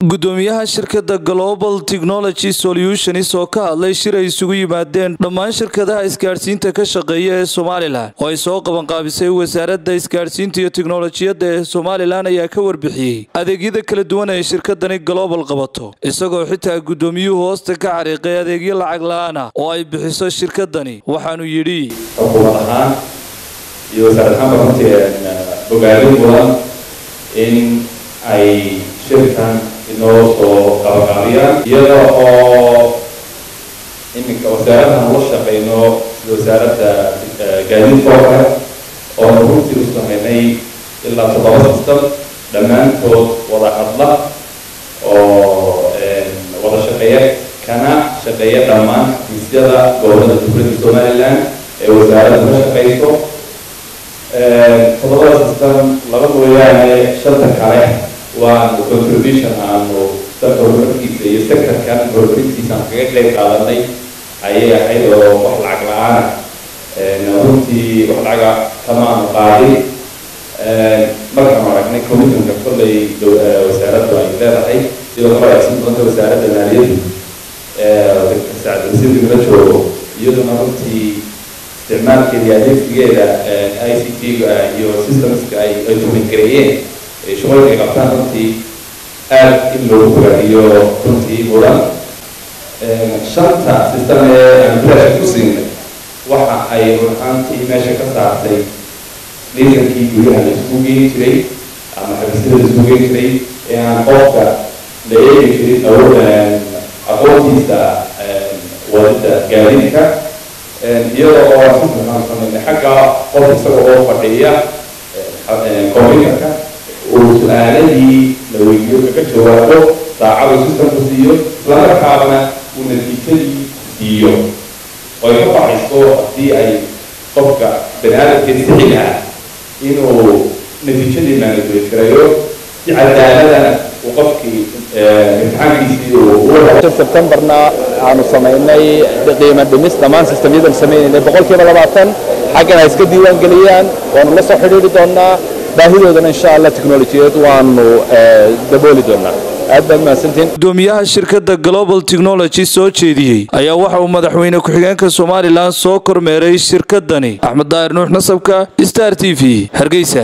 gudoomiyaha shirkadda global technology solutions oo ka hadlay shir ay isugu yimaadeen dhammaan shirkadaha isgaadhsiinta ka shaqeeya ee somalilan oo ay soo qabanqaabisay wasaaradda isgaadhsiinta iyo tiknolojiyadda ee somalilan ayaa ka warbixiyey adeegyada kala duwan ee shirkadani global qabato isagoo xitaa gudoomiyuhu hoosta ka xariiqay adeegyo lacag la-aana oo ay bixiso shirkadani waxaanu yidhi xukuumad ahaan iyo wasaarad ahaanba runtii bogaadin mudan in ay shirkan inoo soo qabaqaabiyaan iyada oo iminka wasaaradahan ula shaqeyno sida wasaaradda gaadiidka oo kale oona runtii u sameynay ilaa toddoba system dhammaantood wada hadla oo wada shaqeeya kana shaqeeya dhammaan xafiisyada gobolada dowladda somaliland ee wasaaradda ka shaqeyso toddobada system laba mooyaane shanta kale waanu contribution aanu dalka horumarkiisa iyo sectorkan horumarintiisa aan kaga qeyb qaadanay ayay ahayd oo wax lacag la-aana runtii wax lacaga kamaanu qaadin markaanu aragnay commitmentka kollay wasaaraddu ay leedahay sidoo kale aysan doonta wasaaradda maaliyaddu sacdasiirka la joogo iyaduna runtii isticmaalkeeda iyo adeegsigeeda i c t-ga iyo systemska ay ay tumingareeyeen shaqooyinka ay qabtaan runtii aad in loogu fogaadiyo runtii mudan shanta system ee aan bilaasha ku siinay waxa ay runaantii meesha ka saartay liisankii guryaha la isugu geeni jiray ama xabiisyada la isugu geeni jiray ee aan qofka la eegi jirin awood aqoontiisa wadida gaadiidka iyada oo aan sameynay xagga qof isaga oo fadhiya computerka uu su-aaladii la weydiiyo kaga jawaabo saacadu systemku siiyo islamarkaabana uu natiijadii siiyo oy ka baxayso haddii ay qofka bani aadamkee sixi lahaa inuu natiijadii maanadweyd garayo si cadaaladana uu qofkii imtixaankiisii sebtembarna aanu samaynay qiimo dhimis dhammaan sistemyadan sameynaynay boqolkiiba labaatan xaggan ay iska diiwaan geliyaan waanu la soo xidhiiri doonaa baahidoodana insha allah teknolojiyad waanu dabooli doonaa aad baad mahadsantiin gudoomiyaha shirkadda global technology soo jeediyey ayaa waxa uu madaxweyne ku-xigeenka somalilan soo kormeeray shirkadani axmed daahir nuux nasabka star t v hargeysa